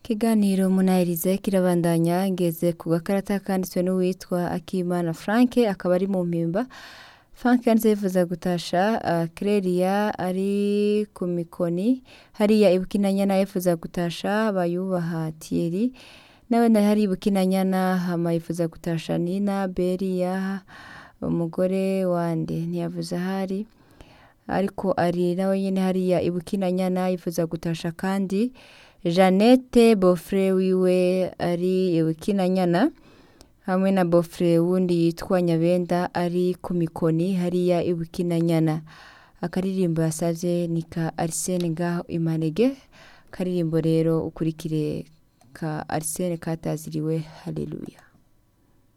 Ikiganiro munahirize kirabandanya ngeze ku gakarata kanditswe n'uwitwa Akimana Frank akaba ari mu mpimba Frank yanditse yifuza gutasha uh, Clelia ari ku mikoni hariya ibukinanyana yifuza gutasha bayubaha Thierry nawe na hari ibukinanyana hama yifuza gutasha Nina Beria umugore wande ntiyavuze ahari ariko ari nawe nyene hariya ibukinanyana yifuza gutasha kandi Jeannette Bofre wiwe ari ibukinanyana hamwe na Bofre wundi yitwa Nyabenda ari ku mikoni hariya ibukinanyana akaririmbo yasavye ni ka Arsene ngaho imanege karirimbo rero ukurikire ka Arsene kataziriwe haleluya